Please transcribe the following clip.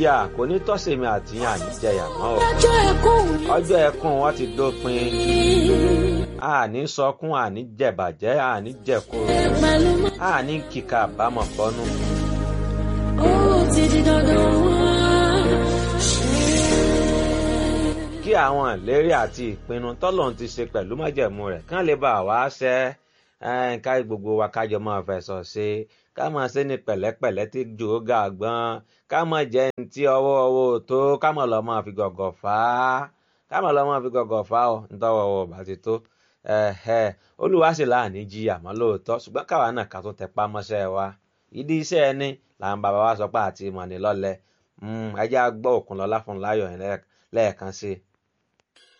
ìyà kò ní tọ́sẹ̀mí àti yàn ní jẹyà mọ́ o ọjọ́ ẹkún ọjọ́ ẹkún wọn ti dópin àní sọkún àní jẹ̀bàjẹ́ àní jẹ̀kúrò pẹ̀lú mọ́. àní kíkà àbámọ̀ bọ́nú. ó ti di dandan wá. kí àwọn ìlérí àti ìpinnu tọ́lọ́run ti ṣe pẹ̀lú májẹ̀mú rẹ̀ kán lè bá wa ṣẹ ẹ́, ká gbogbo wa kájọ máa fẹ̀sọ̀ ṣe ká máa ṣe ní pẹ̀lẹ́pẹ̀lẹ́ tí jò ó ga gbọ́n ká máa jẹ́ ní tí ọwọ́ ọwọ́ ò tó ká máa lọ máa fi gọ̀gọ̀ fà á ká máa lọ máa fi gọ̀gọ̀ fà á ọ nítọ́wọ́ ọwọ́ bá ti tó ẹ̀hẹ̀, olúwa sì láàní jí àmọ́ lóòótọ́ ṣùgbọ́n káwa náà ká tún tẹpá mọ́ṣẹ́ wa ìdí iṣẹ́ ẹni làwọn bàbá wa sọ pé àti ìmọ̀ ní lọ́lẹ̀ ẹ jẹ́ á gbọ́ Òkúnlọ́lá fún láyọ̀ yẹn lẹ́ẹ̀kan sí i.